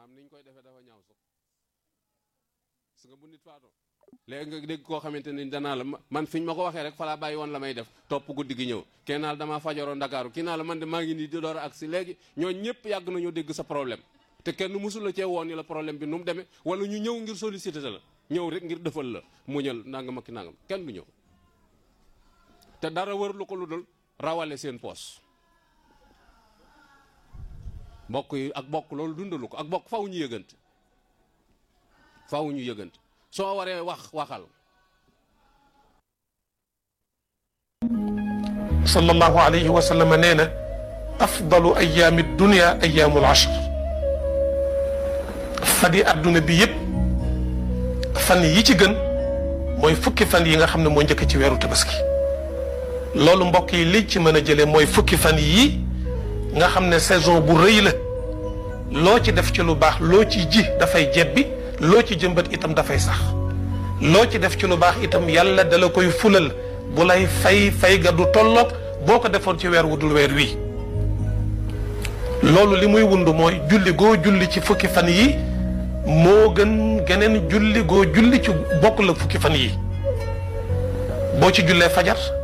maam niñ koy defee dafa ñaaw sax su nga bu nit faatoo léegi nga dégg koo xamante ni danaa la man fiñ ma ko waxee rek falaa bàyyi woon la may def topp guddi gi ñëw kenn naa la damaa fajaroo ndakaaru kii naa la man de maa ngi nii di door ak si léegi ñoo ñëpp yàgg nañoo dégg sa problème te kenn musul la cee woon ni la problème bi nu mu demee wala ñu ñëw ngir sollicité la ñëw rek ngir defal la muñal nangam ak nangam kenn du ñëw te dara wër lu ko lu dul rawale seen poos mbokk yi ak bokk loolu dundalu ko ak bokk faw ñu yëgante faw ñu yëgante soo waree wax waxal sallallahu alayhi wa sallam nee na afdalu ayaami dunia ayaamul ashr fan yi adduna bi yëpp fan yi ci gën mooy fukki fan yi nga xam ne moo njëkk ci weeru tabaski loolu mbokk yi li ci mën a jëlee mooy fukki fan yii nga xam ne saison bu rëy la loo ci def ci lu baax loo ci ji dafay jebbi loo ci jëmbat itam dafay sax loo ci def ci lu baax itam yàlla dala koy fulal bu lay fay fay ga du tolloog boo ko defoon ci weer wu dul weer wii loolu li muy wund mooy julli goo julli ci fukki fan yi moo gën geneen julli goo julli ci bokk la fukki fan yi boo ci jullee fajar